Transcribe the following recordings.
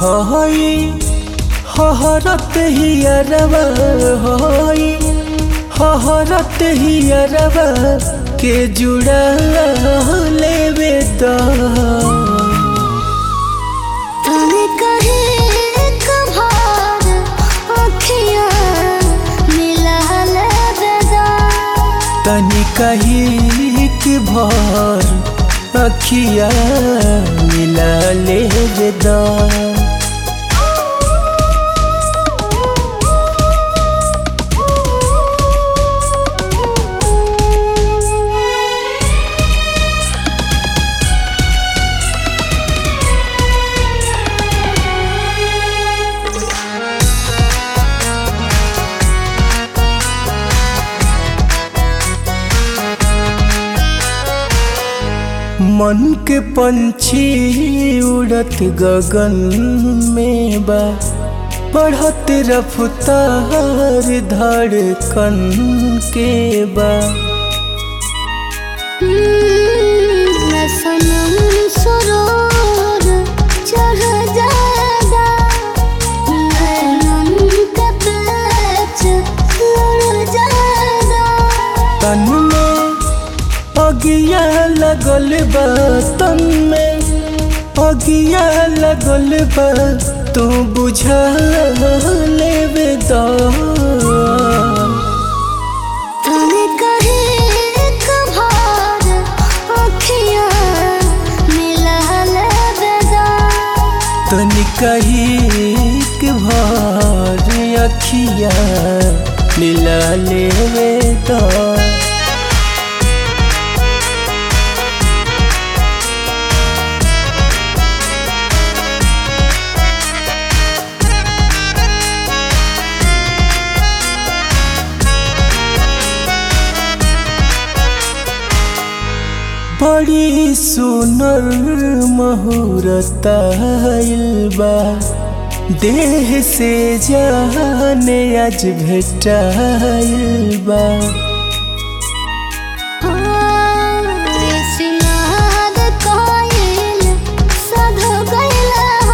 हई हहरत हियरवा हई हहरत हियरवा के जुड़ा लेवे दा तने कहे कभार अखियाँ मिला लेबेदा तनी कही कि भर अखिया मिला ले दा मन के पंछी उड़त गगन में बा बढ़त रफ्तार धड़कन के बा मैं सनम सरोर चढ़ जाएगा नैनन का पेच लड़ जाएगा तन में अगिया लगल बा तन में अगिया लगल बा तू बुझा लेवे दा तने कहे कभार अखियाँ मिला लेबेदा तनी कही कि भर अखिया मिला लेवे दा बड़ी सुनर महूरत बा देह से जाने आज भेटाइल बा सिनाद कोयल सध गइला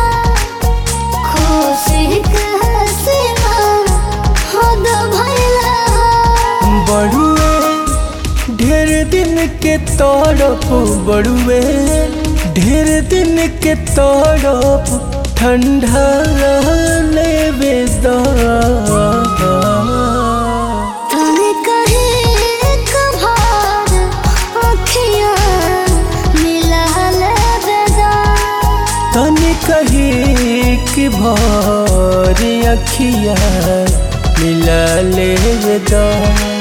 खुशी के हसीना हद भइला बड़ुए ढेर दिन के तड़प बड़ुए ढेर दिन के तड़प ठंडा लेवे दा तने कहे कभार अखियाँ मिला लेबेदा तनी कही कि भर अखिया मिला ले दा